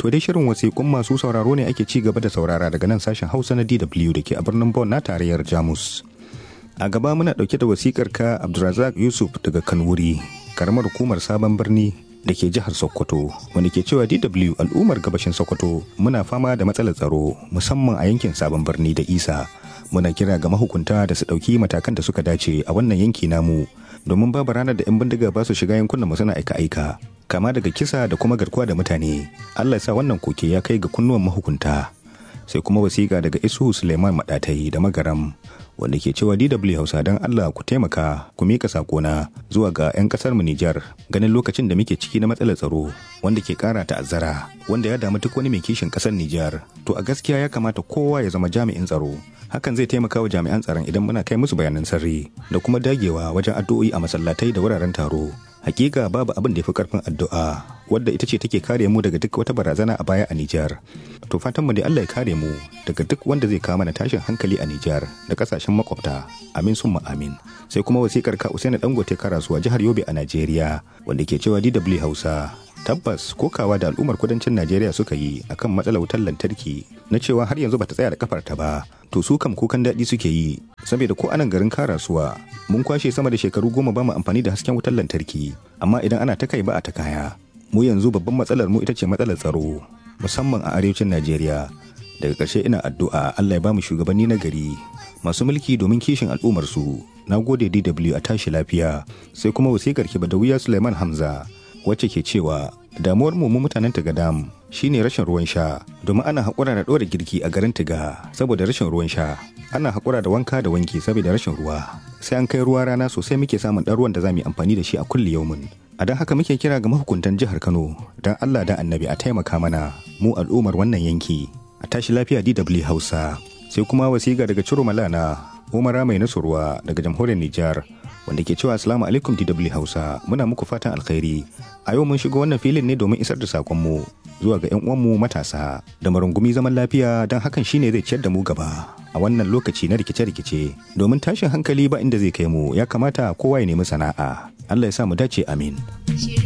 To dai shirin wasiƙun masu sauraro ne ake ci gaba da saurara daga nan sashen Hausa na DW da ke a birnin Bonn na tarayyar Jamus. A gaba muna ɗauke da wasikar ka Abdulrazak Yusuf daga Kanwuri, karamar hukumar sabon birni da ke jihar Sokoto, wanda ke cewa DW al'ummar gabashin Sokoto muna fama da matsalar tsaro musamman a yankin sabon birni da Isa. Muna kira ga mahukunta da su ɗauki matakan da suka dace a wannan yanki namu domin babu ranar da 'yan bindiga ba su shiga yankunan mu suna aika-aika. Kama daga kisa da kuma garkuwa da mutane. Allah ya sa wannan koke ya kai ga kunnuwan mahukunta. Sai kuma wasiƙa daga Isu Suleiman Maɗatai da Magaram wanda ke cewa DW Hausa don Allah ku taimaka ku mika sakona zuwa ga 'yan kasar mu Nijar ganin lokacin da muke ciki na matsalar tsaro wanda ke kara ta'azzara wanda ya damu duk wani mai kishin kasar Nijar to a gaskiya ya kamata kowa ya zama jami'in tsaro hakan zai taimaka wa jami'an tsaron idan muna kai musu bayanan sirri da kuma dagewa wajen addu'o'i a masallatai da wuraren taro hakika babu abin da ya fi karfin addu'a wadda ita ce take kare mu daga duk wata barazana a baya a Nijar. To fatan mu dai Allah ya kare mu daga duk wanda zai kawo mana tashin hankali a Nijar da kasashen makwabta. Amin summa amin. Sai kuma wasikar ka Usaini Dangote Karasuwa jihar Yobe a Najeriya wanda ke cewa DW Hausa tabbas kokawa da al'ummar kudancin Najeriya suka yi akan matsalar wutar lantarki na cewa har yanzu bata tsaya da kafarta ba to su kam kukan daɗi suke yi saboda ko anan garin karasuwa mun kwashe sama da shekaru goma ba mu amfani da hasken wutar lantarki amma idan ana ta kai ba a ta kaya mu yanzu babban matsalar mu ita ce matsalar tsaro musamman a arewacin Najeriya daga ƙarshe ina addu'a Allah ya ba mu shugabanni na gari masu mulki domin kishin al'ummar su na gode DW a tashi lafiya sai kuma wasikar ki Badawiya Suleiman Hamza wacce ke cewa damuwar mu mutanen Tigadam shine rashin ruwan sha domin ana haƙura da ɗora girki a garin Tiga saboda rashin ruwan sha ana haƙura da wanka da wanki saboda rashin ruwa sai an kai ruwa rana sosai muke samun ɗan ruwan da za mu yi amfani da shi a kulli yaumin a don haka muke kira ga mahukuntan jihar Kano don Allah da annabi a taimaka mana mu al'ummar wannan yanki a tashi lafiya DW Hausa sai kuma wasiga daga Ciro Malana Umara mai nasurwa daga jamhuriyar Nijar wanda ke cewa assalamu alaikum DW Hausa muna muku fatan alkhairi a yau mun shigo wannan filin ne domin isar da sakonmu zuwa ga 'yan uwanmu matasa da marungumi zaman lafiya don hakan shine zai ciyar da mu gaba a wannan lokaci na rikice-rikice domin tashin hankali ba inda zai kai mu ya kamata kowa ya nemi sana'a Allah ya sa mu dace amin